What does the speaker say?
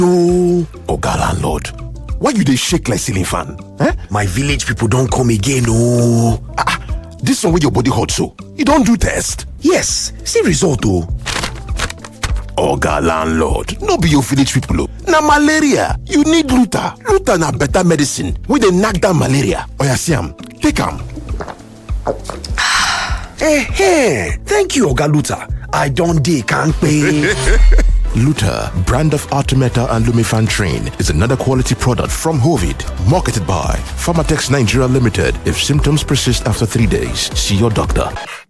no oga landlord why you dey shake like ceiling fan eh my village people don come again ooo ah this one wey your body hot so you don do test yes see result o. oga landlord no be your village people o na malaria you need luta luta na better medicine wey dey knack down malaria oya see am take am eh thank you oga luta i don dey kampe Luta, brand of Artemeta and Lumifantrin, is another quality product from Hovid, marketed by Pharmatex Nigeria Limited. If symptoms persist after three days, see your doctor.